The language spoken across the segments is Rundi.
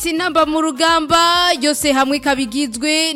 Sinamba mu rugamba yose hamwe kabigizwe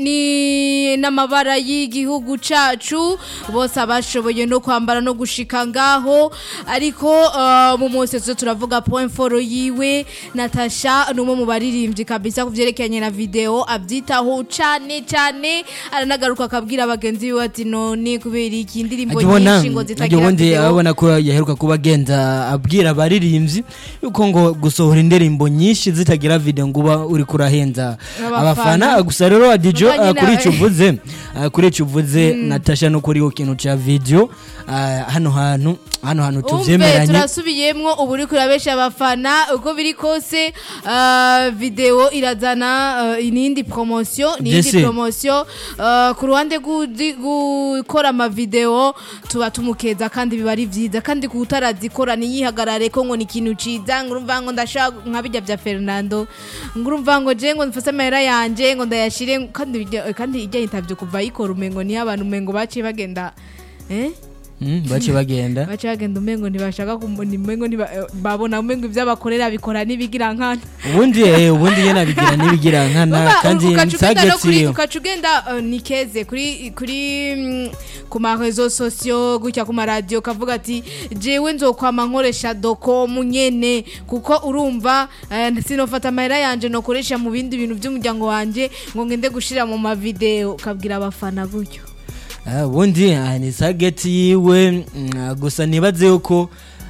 ni n'amabara y'igihugu cacu bose abashoboye no kwambara no gushika ngaho ariko uh, mu mose zo turavuga point foro yiwe Natasha numwe mu baririmbyi kabisa kuvyerekeranye na video avyitaho cane cane aranagaruka akabwira abagenzi biwe ati none kubera iki indirimbo Ajibona nyinshi ngo zitagira ubundi video abona ko yaheruka kuba agenda abwira abaririmbyi yuko ngo gusohora indirimbo nyinshi zitagira video ngo uba uri kurahenza Abafana. abafana gusa rero adijo Urumva nyine- kuri ico uvuze ah, kuri ico uvuze Natasha no kuri ikintu ca video ah, hano hantu hano hantu umve tuvyemeranye turasubiyemwo ubu uri kurabesha abafana uko biri kose uh, video irazana uh, inindi promotion Jesse. nindi promotion uh, ku ruhande gudi- gukora amavideo tuba tumukeza kandi biba ari vyiza kandi kutarazikora niyihagarare ko ngo ni ikintu ciza ngurumva ngo ndashaka nka bijya vya Fernando ngurumva ngo je ngo mfase amahera yanje ngo ndayashire kandi bijya- kandi ijya interview kuva yikora umengo ni abantu umengo baciye bagenda eh Mm, bace bagenda baca bagenda umengo ntibashaka kumubona umengo ntiba- eh, babona umengo ibyo abakorera bikora n'ibigira nkana ubundi eh, ubundi nyene abigira nibigira nkana Urumva, kandi ukaca ugenda no kuri- nsagetiyo ukaca ugenda eh, ni keze kuri kuri mm, ku marezo sosiyo gutya ku maradiyo kavuga ati jewe nzokwama nkoresha dokomu nyene kuko urumva eh, sinofata amahera yanje nokoresha mu bindi bintu by'umuryango wanje ngo ngende gushira mu mavideo ukabwira abafana gutyo Ah, ubundi ah, ni sageti yiwe mm, ah, gusa nibaze yuko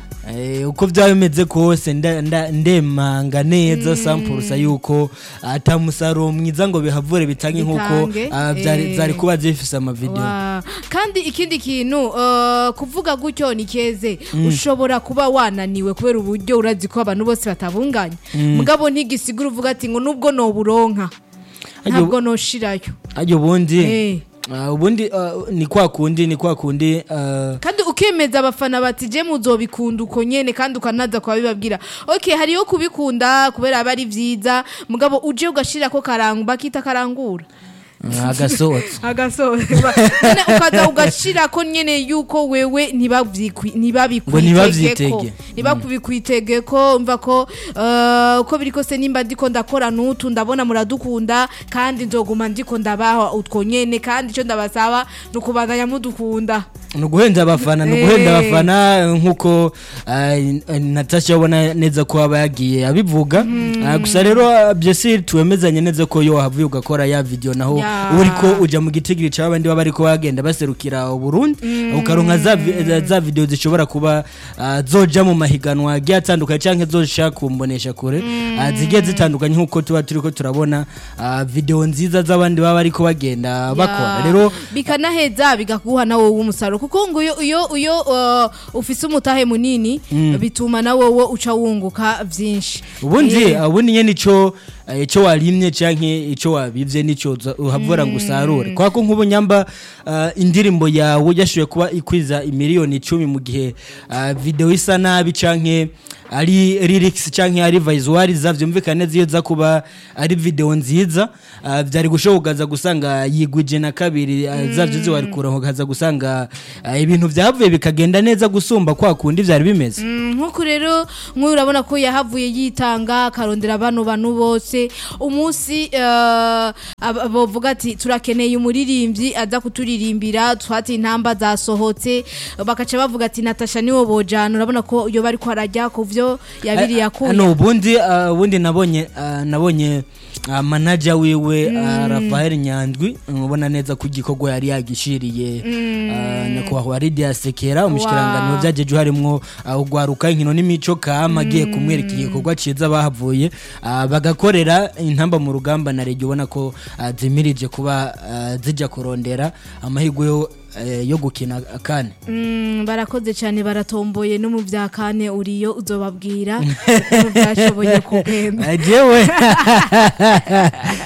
eh, uko byaba bimeze kose nda- nda- ndemanga neza sampurusa yuko ata musaruro mwiza ngo bihavure bitange nk'uko Bitange, ah, vyari eh. zari kuba zifise amavideo Wa- kandi ikindi kintu uh, kuvuga gutyo ni keze ushobora kuba wananiwe kubera uburyo urazi ko abantu bose batabunganya mugabo ntigisigura uvuga ati ngo nubwo noburonka Aryo- ntabwo noshirayo aryo ubundi Eh. ah, ubundi ah, ni kwa kundi ni kwa kundi ah, kandi ukemeza abafana bati je muzobikunda uko nyene kandi ukanaza kuba bibabwira okay hariyo kubikunda kubera aba ari vyiza mugabo uje ugashira ko karangu bakita karangura ah, agasohotse agasoza Nyene ukaza ugashira ko nyene yuko wewe ntibavyikwi- Ngo ntibabikwitegeko ntibavyitege. ntibakubikwitegeko mva ko eh, uko biri kose nimba ndiko ndakora nutu ndabona muradukunda kandi nzoguma ndiko ndabaha utwo nyene kandi ico ndabasaba ni ukubandanya mudukunda ni uguhenda abafana ni Eh. uguhenda abafana nk'uko ah, natasha abona neza ko aba yagiye abivuga Ah, gusa rero byose tuwemezanye neza ko iyo wahavuye ugakora ya video naho Ya. uba uriko uja mu gitigiri c'abandi baba bariko bagenda baserukira uburundi ukaronka za, vi- za- za video zishobora kuba ah, zoja mu mahiganwa agiye atandukanye canke zoja kumbonesha kure Ah, zigiye zitandukanye nk'uko tuba turiko turabona ah, video nziza z'abandi baba bariko bagenda bakora Ya. rero bikanaheza bigakuha na wowe umusaruro kuko ngo iyo iyo iyo uh, ufise umutahe munini bituma na wowe uca wunguka vyinshi ubundi Eh, ubundi nyene ico eh, ico warimye canke ico wabivye nico uza- uhavura ngo usarure kwa ko nk'ubu nyamba ah, indirimbo yawe yashoboye kuba ikwiza imiliyoni icumi mu gihe ah, video isa nabi canke ari lyrics canke ari visual zavyumvikana neza iyo za kuba ari video nziza ah, vyari gushobokaza gusanga yigwije na kabiri ah, zavyo ziwari kuronka ukaza gusanga ah, ibintu vyavuye bikagenda neza gusumba kwa kundi vyari bimeze Mm, nk'uko rero nk'uyu urabona ko yahavuye yitanga akarondera bano bantu bose umunsi eh, ab- bavuga ati turakeneye umuririmbyi aza kuturirimbira twati intamba zasohotse bakaca bavuga ati natasha niwo bojana urabona ko iyo bari ko arajya ku vyo yabiri yakuye hano ubundi ah, ubundi nabonye ah, nabonye ah, manager wiwe ah, Rafael Nyandwi ubona neza ko igikorwa yari yagishiriye ah, nyakubahwa Lydia Sekera umushikirangano vyajeje harimwo ah, ugwaruka inkino n'imico kama agiye kumwereka igikorwa ciza bahavuye ah, bagakorera intamba mu rugamba na regio ubona ko ah, zimirije kuba ah, zija kurondera amahirwe yo eh, yo gukina kane Mm, barakoze cyane baratomboye no mu bya kane uriyo uzobabwira uko byashoboye kugenda jewe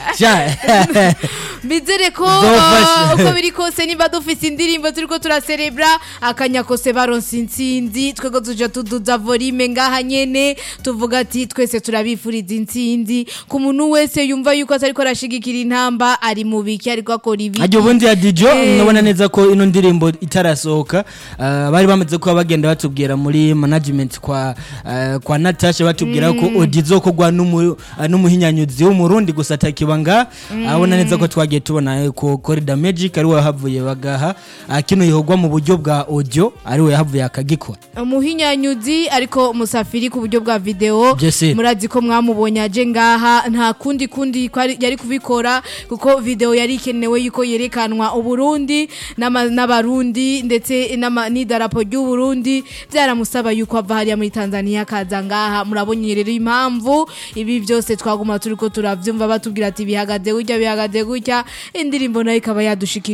Sha. bizere ko Zofasha. uh, uko biri kose niba dufise indirimbo turiko turaserebra akanyakose baronse intsinzi twego tuja tuduza volume ngaha nyene tuvuga ati twese turabifuriza intsinzi ku muntu wese yumva yuko atariko arashigikira intamba ari mu biki ariko akora ibiki Ajyo ubundi ya Dijo Eh. nabona neza ko ino ndirimbo itarasohoka ah, bari bamaze kuba bagenda batubwira muri management kwa ah, kwa Natasha batubwira ko Odi izokogwa n'umu- ah, n'umuhinyanyuzi w'umurundi gusa atakibanga abona neza ko twagiye tubona eh, ko Corridor Magic ari we yahavuye bagaha ah, kino yihogwa mu buryo bwa audio ari we yahavuye akagikora umuhinyanyuzi ariko musafiri ku buryo bwa video Jesse. murazi ko mwamubonye aje ngaha nta kundi kundi kwari- yari kubikora kuko video yari ikenewe yuko yerekanwa uburundi n'ama- n'abarundi ndetse n'ama- n'idarapo ry'uburundi byaramusaba yuko ava hariya muri tanzania akaza ngaha murabonye rero impamvu ibi byose twaguma turiko turavyumva batubwira ati bihagaze gutya bihagaze gutya indirimbo nayo ikaba yadushikira